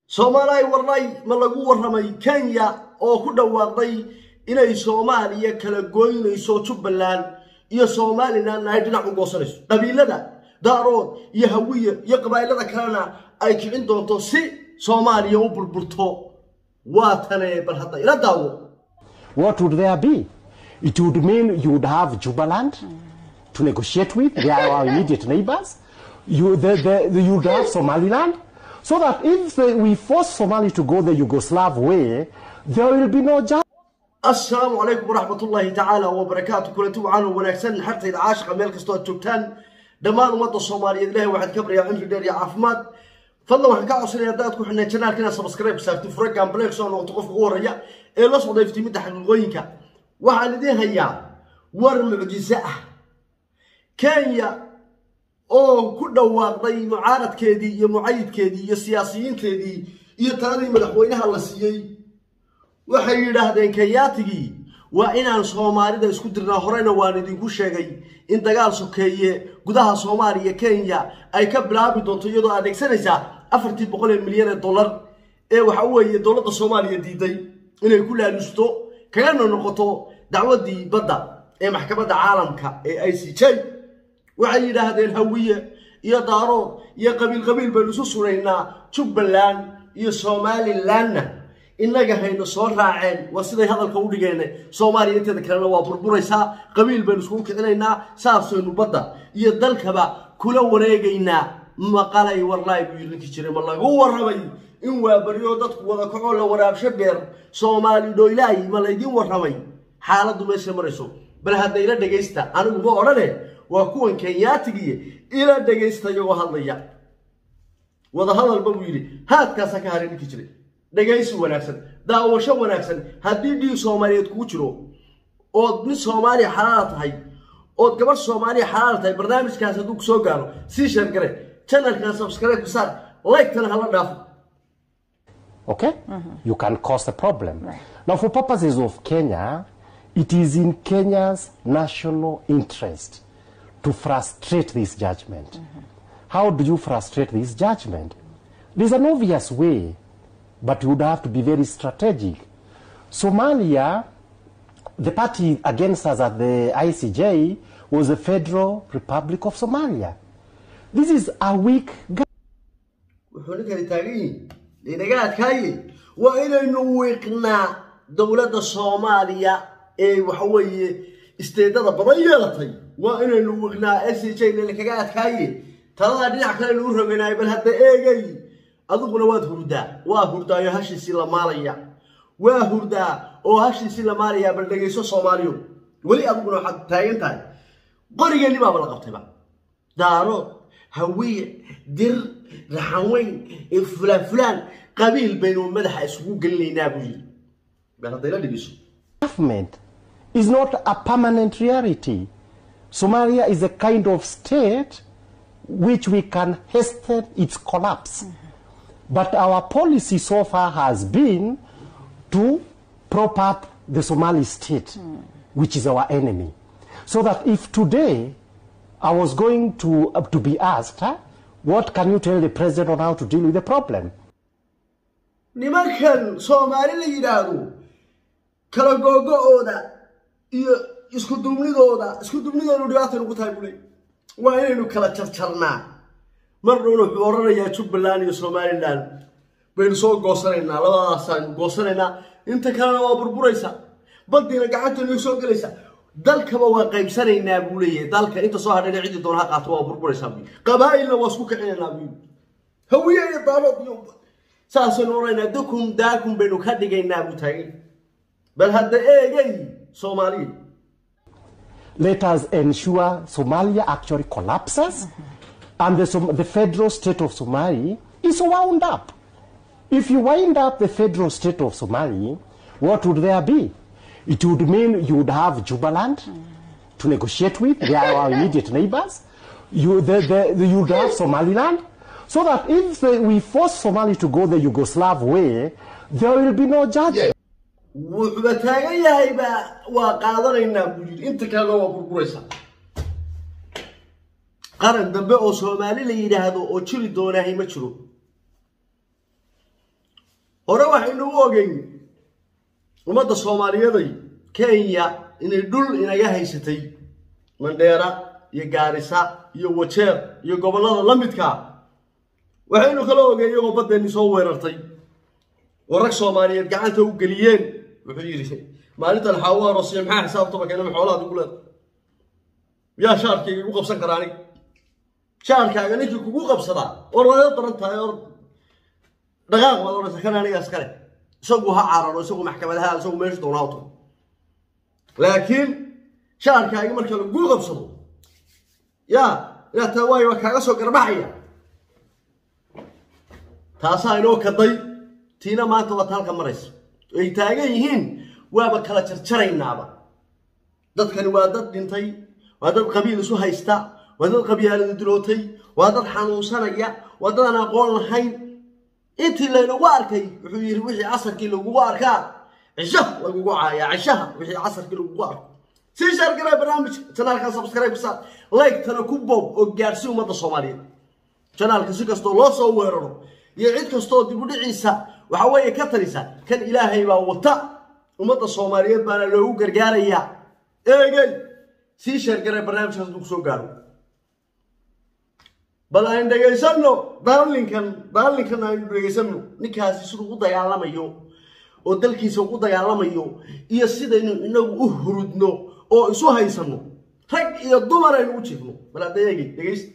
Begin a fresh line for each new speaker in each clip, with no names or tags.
soomaaliya warnay ma lagu warramay kenya oo ku dhawaaqday inay soomaaliya kala goynayso jubbaland iyo somalilan ay dhinac u goosanayso qabiilada daarood iyo hawiye iyo qabaa'ilada kalena ay kicin doonto si soomaaliya u burburto waa tane bal hadda ila daawo
What would there be? It would mean you would have Jubaland to negotiate with. They are our immediate neighbors. You, the, the, the, you would have Somaliland. So that if the, we force Somali to go the Yugoslav way, there will be no justice.
السلام عليكم ورحمة الله تعالى وبركاته كل توعان ونكسن حتى إذا عاشق ميل كستو تشوكتان دمان ومدى الصومالية إلهي واحد كبر يا عمري دير يا عافماد فضلا waxaan ka codsanaya haddaad ku xidhnay janaalkina subscribe saarti furagan blackson oo qof ugu horreeya ee la soo dayftay midda xaqiiqooyinka waxaan idiin hayaa war mucjiso ah kenya oo ku dhawaaqday mucaaradkeedii iyo mucayidkeedii iyo siyaasiyiinteedii iyo taladii madaxweynaha la siiyey waxay yidhaahdeen kenyaatigii waa inaan soomaalida isku dirnaa horeyna waan idinku sheegay in dagaal sokeeye gudaha soomaaliya kenya ay ka bilaabi doonto iyadoo adeegsanaysaa afartii boqol ee milyan ee dollar ee waxa weeye dowladda soomaaliya diiday inay ku laalusto kagana noqoto dacwaddii badda ee maxkamadda caalamka ee i c j waxay yidhaahdeen hawiye iyo daarood iyo qabiil qabiil baynu isu sunaynaa jubbaland iyo somalilandna innaga hayna soo raaceen waa siday hadalka u dhigeen soomaaliya inteeda kalena waa burburaysaa qabiil baynu iskugu kicinaynaa saasaynu badda iyo dalkaba kula wareegaynaa maqalay warlaay buu yidhi ninkii jiray ma lagu warramay in waa baryo dadku wada kacoo la waraabsho beer soomaali dhoylaay ma laydin warramay xaaladdu meesha marayso bal hadda ila dhegaysta anigu ma odhane waa kuwan kenyaatigiiyo ila dhegaysta iyagoo hadlaya wada hadalba buu yidhi haadkaasa ka haray ninkii jiray dhegaysi wanaagsan daawasho wanaagsan haddii dhiig soomaaliyeed kuu jiro ood mid soomaaliya xalaala tahay ood gabadh soomaaliya xalaala tahay barnaamijkaas hadduu ku soo gaaro sii sheergare channelkan subscribe ku saar like-tana hala dhaafo
Okay? You can cause a problem. Now, for purposes of Kenya, it is in Kenya's national interest to frustrate this judgment. How do you frustrate this judgment? There's an obvious way, but you would have to be very strategic. Somalia, the party against us at the ICJ was the Federal Republic of Somalia. This is a weak
wuxuu ninkani taagan yihin inaga adkaaye waa inaynu wiiqnaa dowladda soomaaliya ee waxa weeye isteedada badan yeelatay waa inaynu wiiqnaa s j na kaga adkaaye taladaa dhinac kale lagu roganaayo bal hadda eegay adiguna waad hurdaa waa hurdaayo hashiisii la maalaya waa hurdaa oo hashiisii la maalaya bal dhegayso soomaaliyo weli adiguna waxaad taagan tahay qorigeeni baaba la qabtayba daarood hawiye dir raxanweyn fulaan fulaan qabiil baynu madaxa isugu gelinaynaa buu yidhi bal hadda ila dhegeyso
government is not a permanent reality. Somalia is a kind of state which we can hasten its collapse. But our policy so far has been to prop up the Somali state, which is our enemy. So that if today I was going to, uh, to be asked, huh, what can you tell the president on how to deal with the problem?
nimankan soomaali la yidhaahdo kala googo-ooda iyo isku duubnidooda isku duubnidoodu dhibaata nugu tahay bule waa inaynu kala jarjarnaa mar dhowna wuxuu oranayaa jubbaland iyo somaliland baynu soo goosanaynaa labadaasaynu goosanaynaa inta kalena waa burburaysa baddiina gacantaynu soo gelaysa dalkaba waa qaybsanaynaa buu leeyahay dalka inta soo hadhayna ciddi doona ha qaato waa burburaysaa buu qabaa'ilna waa isku kicinaynaa buu hawiye iyo daalood iyo saasaynu oraynaa dukum daakum baynu ka dhigaynaa buu taagay bal hadda eegay soomaaliya
let us ensure Somalia actually collapses and the, Som- the federal state of Somali is wound up. If you wind up the federal state of Somali, what would there be? It would mean you would have Jubaland to negotiate with, they are our immediate neighbors. You, the, the, the, you would have Somaliland. So that if the, we force Somali to go the Yugoslav way, there will be no judgment.
wuxuuba taagan yahayba waa qaadanaynaa buu yidhi inta kalena waa burburaysaa qaran dambe oo soomaali la yidhaahdo oo jiri doonaahay ma jiro hore waxaynu u ogeyn ummadda soomaaliyaday kenya inay dhul inaga haysatay mandheera iyo gaarisa iyo wajeer iyo gobollada la midka waxaynu kala ogeen iyagoo baddeenni soo weerartay oo rag soomaaliyeed gacanta u geliyeen wuxuu yidhi maalintan xaawo aroosiya maxaa xisaabtaba keenama xoolahaad igu leeda yaa shaarkayga igu qabsan karaa aniga shaarkaaga ninkii kugu qabsadaa oo laga daran tahay oo dhaqaaq baad odhansa kan anigaas kale isagu ha cararo isagu maxkamadaha isagu meesha doonaa u tago laakiin shaarkaagi marka lagu qabsado yaa inaad taa waayo waa kaaga soo garbaxaya taasaa inoo kaday tiina maanta waad halka maraysa ay taagan yihiin waaba kala jarjaraynaaba dadkani waa dad dhintay waa dad qabiil isu haysta waa dad qabyaalada dilootay waa dad xanuunsanaya waa dad aan aqoon lahayn intii laynagu arkay wuxuu yidhi wixii casarkii lagugu arkaa cishaha lagugu caayaa cishaha wixii casarkii lagugu arko sii shaargaraa barnaamijka janaalka subscribe sa like-tana ku boob oo gaarsi ummadda soomaaliyeed janaalka si kastoo loo soo weeraro iyo cid kastoo dib u dhiciisa waxa weeye ka talisa kan ilaahay baa wata ummadda soomaaliyeed baana loogu gargaarayaa eegey sii sheergaray barnaamijkaas hadduu kusoo gaaro bal aan dhegaysanno daalinkan daalinkan aynu dhegaysanno ninkaasi siduu u dagaalamayo oo dalkiisa ugu dagaalamayo iyo sidaynu inagu u hurudno oo isu haysanno rag iyo dumar aynu u jiifno bal hadda eegay dhegaysta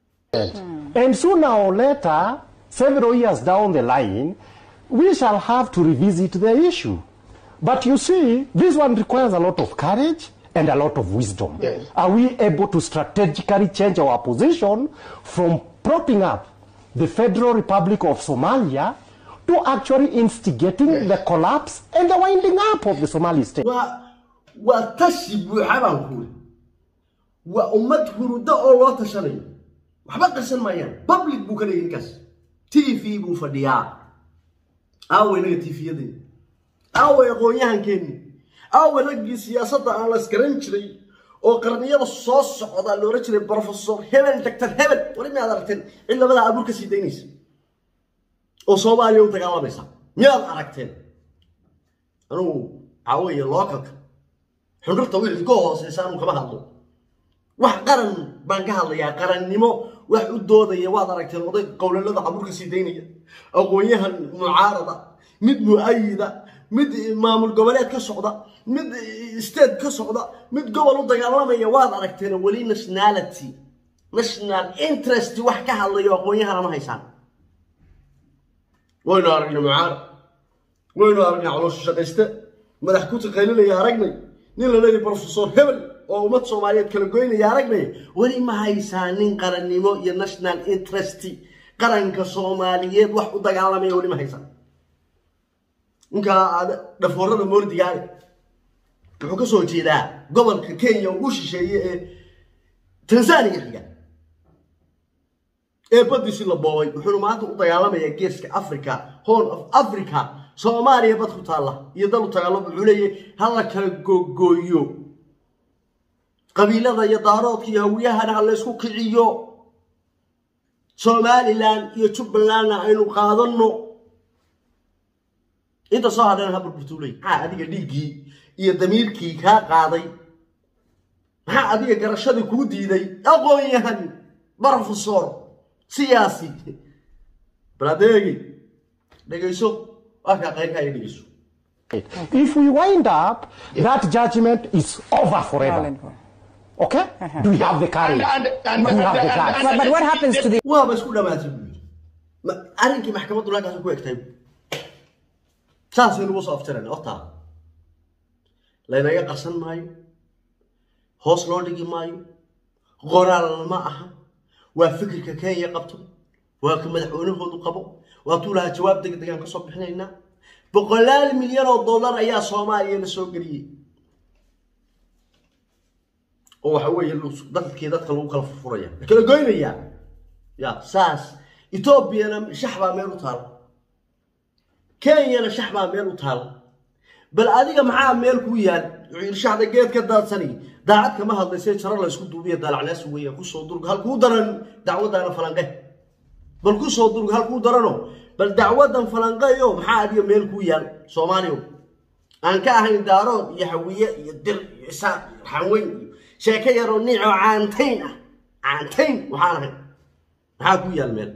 And sooner or later, several years down the line, we shall have to revisit the issue. But you see, this one requires a lot of courage and a lot of wisdom. Are we able to strategically change our position from propping up the Federal Republic of Somalia to actually instigating the collapse and the winding up of the Somali state?
waa waa tashi buuxa baan kuuli waa ummad hurudo oo loo tashanayo waxba qarsan maayaan public buu ka dhigay ninkaas t v buu fadhiyaa aaway naga tifiyadeen aaway aqoon-yahankeenni aaway raggii siyaasadda aan la iskaran jiray oo qarniyada soo socda la ohan jiray professor hebel doctor hebel wali miyaad aragteen cid labadaa abuur ka sii daynaysa oo soomaaliya u dagaalamaysa miyaad aragteen anugu waxaa weeye lookalka xundurta wixii ka hooseysa anu kama hadlo wax qaran baan ka hadlayaa qarannimo wax u doodaya waad aragteen oday qowlalada caburka sii daynaya aqoon-yahan mucaarada mid mu-ayida mid maamul goboleed ka socda mid state ka socda mid gobol u dagaalamaya waad aragteen weli nationality national interest wax ka hadlayo aqoon-yahana ma haysaan waynu aragnay mucaarad waynu aragnay caloosha shaqayste madax ku taqaylinaya aragnay nin la leeyahay professor hebel oo ummad soomaaliyeed kala goynaya aragnay weli ma haysaa nin qarannimo iyo national interest qaranka soomaaliyeed wax u dagaalamaya weli ma haysaa ninkaa aad dhafoorada moordigaale wuxuu ka soo jeedaa gobolka kenya ugu shisheeye ee tanzania xiga ee badiisi la boobay wuxuuna maanta u dagaalamayaa geeska africa horn of africa soomaaliya bad ku taalla iyo dal u dagaalamo wuxuu leeyahay hala kala googooyo qabiilada iyo daaroodka iyo hawiyahana ha laysku kiciyo somalilan iyo jubbalandna aynu qaadanno inta soo hadhana ha burburtuuley maxaa adiga dhiiggii iyo damiirkii kaa qaaday maxaa adiga garashadii kuu diiday aqoon-yahan professor siyaasi baladeegi dhegayso waa kaa qayrkaa iyo dhegayso
If we wind up, that judgment is over forever. Okay? Do we have the courage?
And- and-
Do we have the
and-
guts?
and-
But, but what happens to the
waaba isku dhamaatay buu yidhi Ma- arrinkii maxkamaddu halkaas ku egtay saasaynu ugu soo afjarayna hortaa laynaga qarsan maayo hoos loo dhigi maayo qoraal ma aha waa fikirka kenya qabto waa ka madaxweynahoodu qabo waa tuu lahaa jawaab degdegaan ka soo bixinaynaa boqolaal milyan oo dollar ayaa soomaaliya la soo geliyey oo waxa weeye lu- dadkii dadka lagu kala furfuraya la kala goynayaa ya saas etoobiyana shax baa meel u taal kenyana shax baa meel u taal bal adiga maxaa meel kuu yaal wuxuu yidhi shaxda geed ka daadsani daacad kama hadlaysee jaro la isku duubiya daalacnaas weeya kusoo durg halkuu daran dacwadaana falanqe bal kusoo durg halkuu darano bal dacwadan falanqeeyo maxaa adiga meel kuu yaal soomaaliyo aan ka ahayn daarood iyo hawiye iyo dir iyo isaaq iyo xanweyn iyo sheeko yaroo niic oo caantayn ah caantayn waxaan ahayn maxaa kuu yaal meel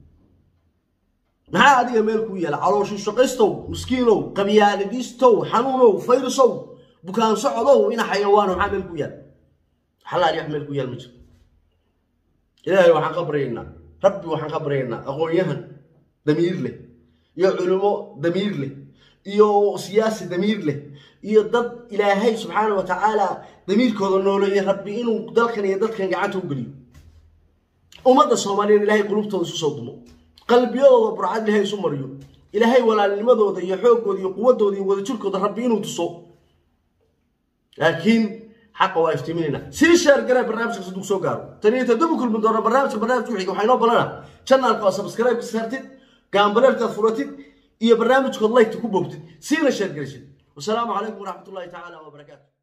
maxaa adiga meel kuu yaala calooshu shaqaystow miskiinow qabyaalidiistow xanuunow fayrusow bukaan socodow ina xayawaano maxaa meel kuu yaal xalaal wax meel kuu yaal ma jiro ilaahay waxaan ka baryaynaa rabbi waxaan ka baryaynaa aqoon-yahan damiir leh iyo culimo damiir leh iyo siyaasi damiir leh iyo dad ilaahay subxaana wa tacaala damiirkooda nooleeya rabbi inuu dalkan iyo dadkan gacanta u geliyo ummadda soomaaliyeed ilaahay qulubtooda isu soo dumo qalbiyadooda burcad ilaahay isu mariyo ilaahay walaalnimadooda iyo xooggooda iyo quwadooda iyo wadajirkooda rabbi inuu tuso laakiin xaqa waa iftiiminayna sii sheer garee barnaamijkaas hadduu soo gaaro tani inta dib u kulmi doona barnaamijka barnaamijka wixii waxaa inoo balana channelka waa subscribe saartid gaambaleerkaad furatid iyo barnaamijkood laygta ku boogtid siina sheer garaysid wasalaamu calaykum waraxmatullahi tacaala wabarakaatu